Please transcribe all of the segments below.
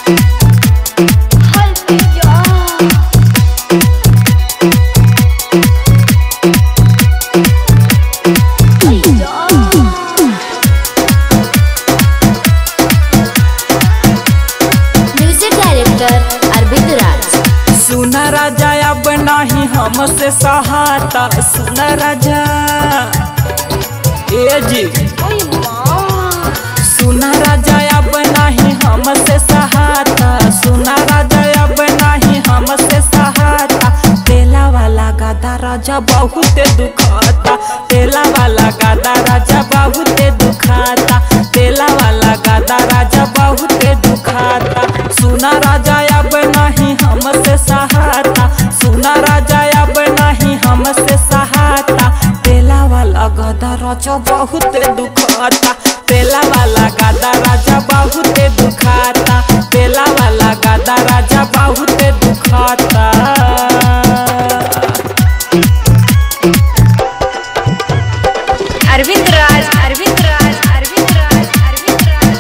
music director Arvind राज सुन राजा अब नहीं हमसे सहाता सुन राजा ए जी सुन राजा अब नहीं हमसे सहाता सुन राजा अब नहीं हमसे सहाता तेला वाला गादा राजा बहुत दुखाता तेला वाला गादा राजा बहुत दुखाता तेला वाला गादा राजा बहुत दुखाता सुना राजा अब नहीं हमसे सहाता सुना राजा अब नहीं हमसे सहाता तेला वाला गादा राजा बहुत दुखाता तेला वाला गादा राजा बहुत दुखाता तेला वाला गादा राजा बहुत दुखाता अरविंद राज अरविंद राज अरविंद राज अरविंद राज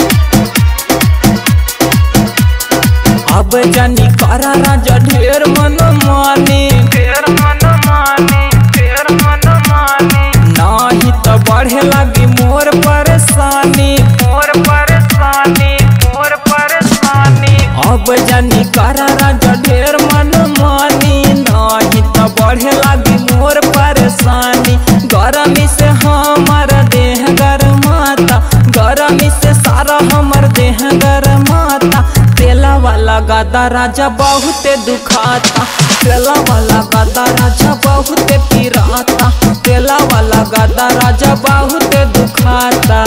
अब जानी करा राजा ढेर मन माने ढेर मन माने ढेर मन माने नाही तो बढ़े लगी मोर परेशानी मोर परेशानी मोर परेशानी अब जानी करा राजा ढेर मन मानी नाही तो बढ़े लगी मोर परेशानी गरमी से हमर देह गरमाता गरमी से सारा हमर देह गरमाता तेला वाला गादा राजा बहुत दुखाता तेला वाला गादा राजा बहुत पिराता तेला वाला गादा राजा बहुत दुखाता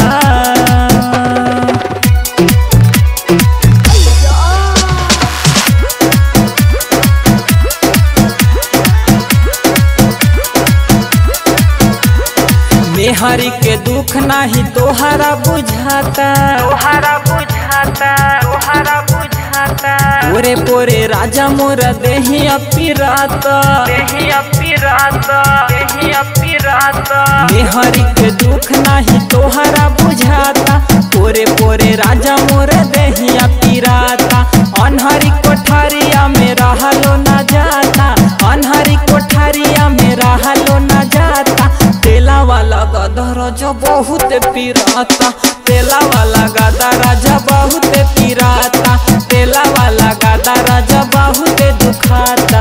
मेहरी के दुख नाही तोहरा बुझाता तोहरा बुझाता तोहरा बुझाता पोरे पोरे राजा मोर देही अपिराता देही अपिराता देही अपिराता मेहरी के दुख नाही तोहरा बुझाता पोरे पोरे राजा मोर देही अपिराता अनहरी कोठारिया में रहलो न जाता अनहरी कोठारिया में रहलो न जाता तेला वाला गादा राजा बहुत पिराता तेला वाला गादा राजा बहुत पिराता तेला वाला गादा राजा बहुत दुखाता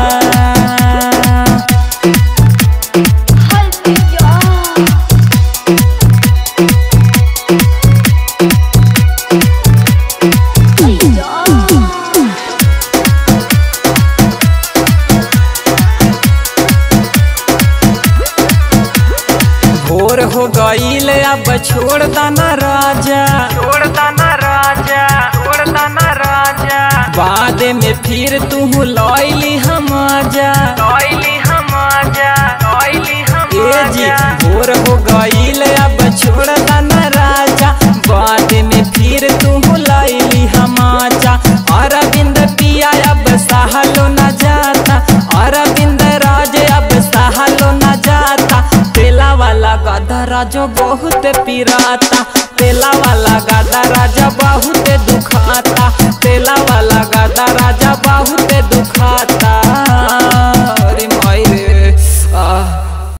भोर हो गईल अब छोड़ दाना राजा छोड़ दाना राजा छोड़ दाना राजा बाद में फिर तू लौली हम आजा लौली हम आजा लौली हम ए जी भोर हो गईल अब छोड़ दाना राजा बाद में फिर तू लौली हम आजा अरविंद पिया अब सहलो न जाता अरविंद राज अब सहलो न जाता तेला वाला गादा राजा बहुत पिराता तेला वाला गादा राजा बहुत दुखाता तेला वाला गादा राजा बहुत दुखाता